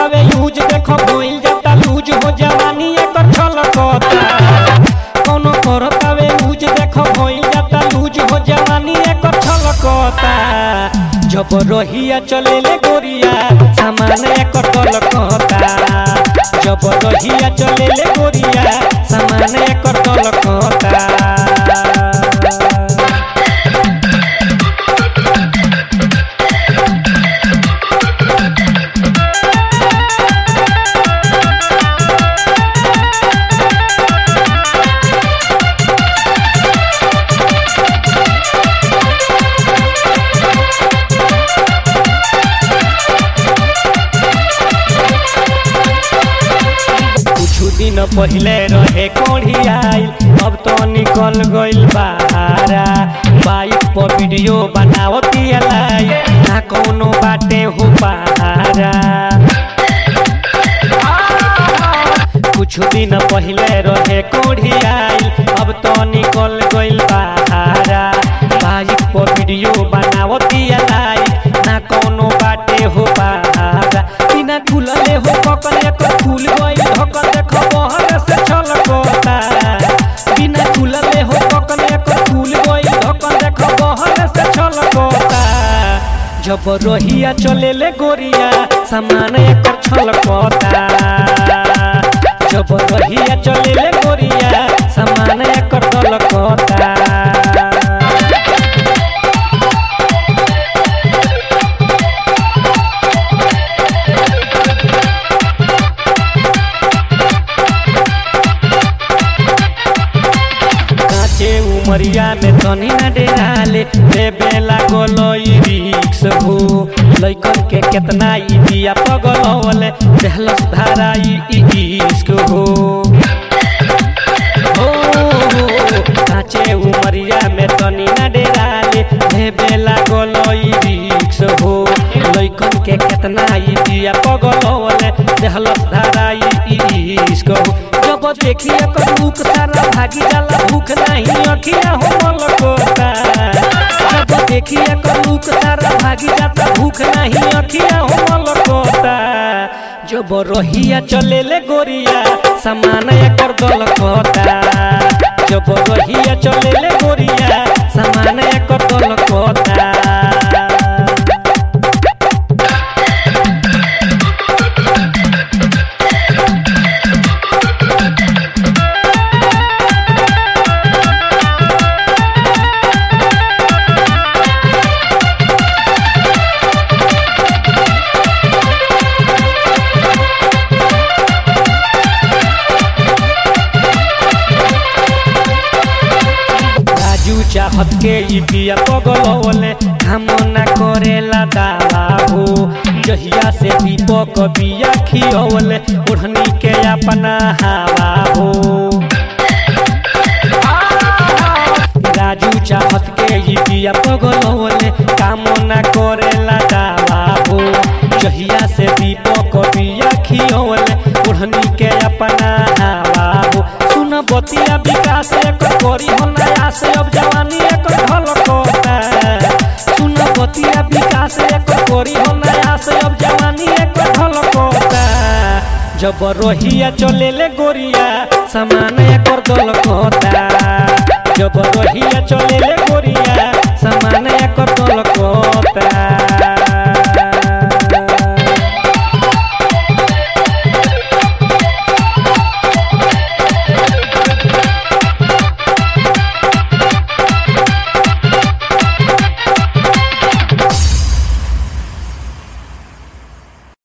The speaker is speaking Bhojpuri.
करतावे यूज देखो भइल जाता लूज हो जवानी एकर छलकता कोनो करतावे यूज देखो भइल जाता लूज हो जवानी एकर छलकता जब रहिया चलेले गोरिया सामान एकर तलकता जब रहिया चलेले गोरिया सामान एकर तलकता कुछ दिन पहले रहे कोढ़ी आइल अब तो निकल गइल बाहरा बाइक पर वीडियो बनावती लाई ना कोनो बाटे हो पहारा कुछ दिन पहले रहे कोढ़ी आइल अब तो निकल गइल बाहरा बाइक पर वीडियो बनावती लाई ना कोनो बाटे हो पहारा बिना खुलले हो पकड़े पर खुल गइल ढकल देखो बहर से छलकता बिना खुलले हो पकड़े पर खुल गइल ढकल देखो बहर से छलकता जब रोहिया चलेले गोरिया सामान एकर छलकता जब रोहिया चलेले गोरिया सामान एकर दलकता काचे उमरिया में तनी न डेराले देबे लागल ई रिक्स हो लइकन के केतना ई बिया पगलवले देहलस धारा ई इश्क हो हो, हो, काचे उमरिया में तनी न डेराले देबे लागल ई रिक्स हो लइकन के केतना ई बिया पगलवले देहलस धारा ई इश्क हो जब देखी एकर मुख सारा भागी जाला भूख नहीं अखिया हो मलकोता जब देखी एकर मुख सारा भागी जाता भूख नहीं अखिया हो मलकोता जब रहिया चलेले गोरिया सामान एकर दलकोता जब रहिया चलेले गोरिया सामान एकर दलकोता राजू चाहत के ई बिया पगलवले हम ना करेला दावा हो जहिया से दीपक बिया खियवले ओढ़नी के अपना हवा हो राजू चाहत के ई बिया पगलवले काम ना करेला दावा हो जहिया से दीपक बिया खियवले ओढ़नी के अपना हवा हो सुन बतिया विकास एकर करी हो नया से अब जवानी एकर ढलकता सुन बतिया विकास एकर करी हो नया से अब जवानी एकर ढलकता जब रोहिया चलेले गोरिया सामान एकर दलकता जब रोहिया चलेले